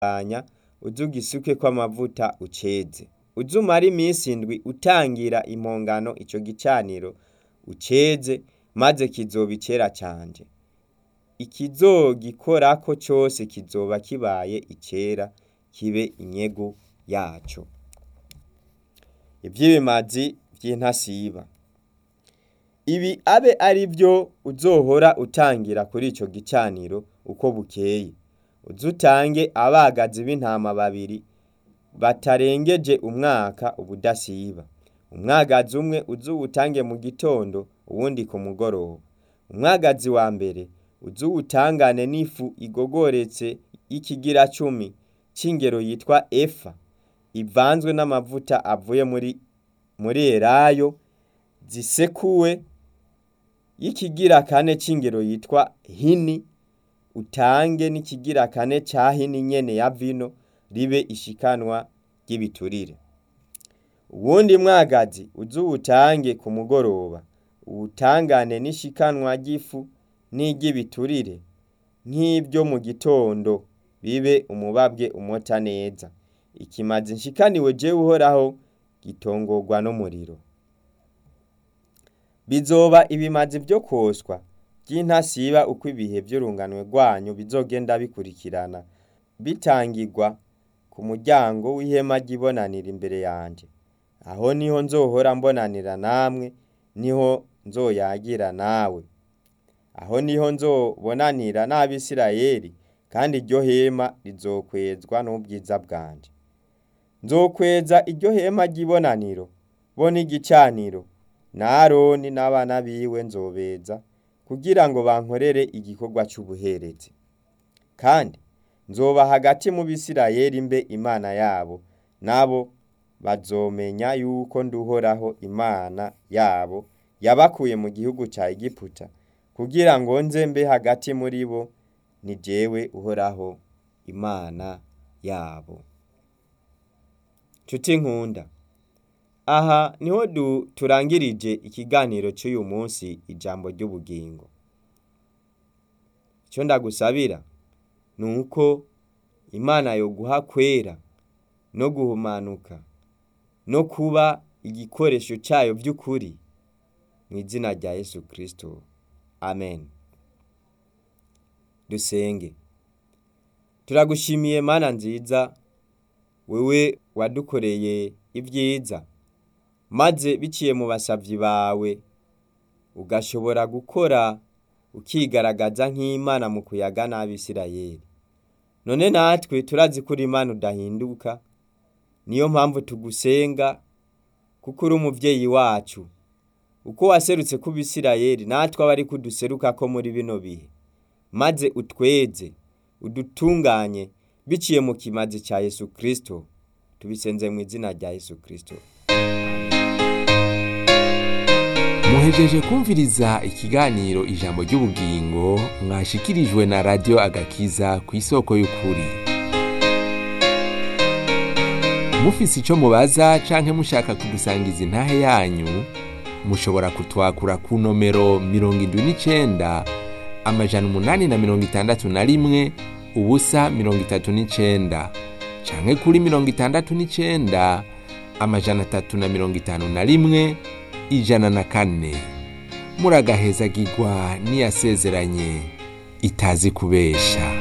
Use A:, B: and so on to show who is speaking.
A: anya uze ugisukeko amavuta uceze uze umare iminsi indwi utangira impongano ico gicaniro uceze maze kizoba icera canje ikizogikorako cose kizoba kibaye icera kibe inyegu yaco ivy'ibimazi vy'intasiba ibi abe ari vyo uzohora utangira kuri ico gicaniro uko bukeye uze utange abagazi b'intama babiri batarengeje umwaka ubudasiba umwagazi umwe uze uwutange mu gitondo uwundi ku mugoroba umwagazi wa mbere uze uwutangane n'ifu igogoretse y'ikigira cumi c'ingero yitwa efa ivanzwe n'amavuta avuye muri muri elayo zisekuwe y'ikigira kane c'ingero yitwa hini utange n'ikigira kane ca hini nyene ya vino ribe ishikanwa ry'ibiturire uwundi mwagazi uze uwutange ku mugoroba uwutangane n'ishikanwa ry'ifu n'iry'ibiturire nk'ivyo mu gitondo bibe umubabwe umota neza ikimazi nshikaniwe jewe uhoraho gitongorwa n'umuriro bizoba ibimazi vyo kwoswa vy'intasiba uko ibihe vy'urunganwe rwanyu bizogenda bikurikirana bitangirwa ku muryango w'ihema ry'ibonaniro imbere yanje aho niho nzohora mbonanira namwe niho nzoyagira nawe aho niho nzobonanira n'abisirayeli kandi iryo hema rizokwezwa n'ubwiza bwanje nzokweza iryo hema ry'ibonaniro bo n'igicaniro na aroni n'abana biwe nzobeza kugira ngo bankorere igikorwa c'ubuherezi kandi nzoba hagati mu bisirayeli mbe imana yabo nabo bazomenya yuko nduhoraho imana yabo yabakuye mu gihugu ca egiputa kugira ngo nze mbe hagati muri bo ni jewe uhoraho imana yabo nshuti nkunda aha niho turangirije ikiganiro cy'uyu munsi ijambo ry'ubugingo icyo ndagusabira ni uko imana yoguha kwera no guhumanuka no kuba igikoresho cyayo by'ukuri mu izina rya yesu kirisito amen dusenge turagushimiye mana nziza wewe wadukoreye ibyiza maze biciye mu basavyi bawe ugashobora gukora ukigaragaza nk'imana mu kuyaga n'abisirayeli none natwe turazi ko uri imana udahinduka niyo mpamvu tugusenga kuko uri umuvyeyi wacu uko waserutse ku bisirayeli natwe aba ari kuduseruka ko muri bino bihe maze utweze udutunganye biciye mu kimazi ca yesu kristo tubisenze mu izina rya yesu kristo
B: muhejeje kumviriza ikiganiro ijambo ry'ubugingo mwashikirijwe na radiyo agakiza ku isoko y'ukuri mufise ico mubaza canke mushaka kudusangiza intahe yanyu mushobora kutwakura ku nomero mirongo indwi n'icenda amajana umunani na mirongo itandatu na rimwe ubusa mirongo itatu n'icenda canke kuri mirongo itandatu n'icenda amajana atatu na mirongo itanu na rimwe ijana na kane muragahezagirwa n'iyasezeranye itazi kubesha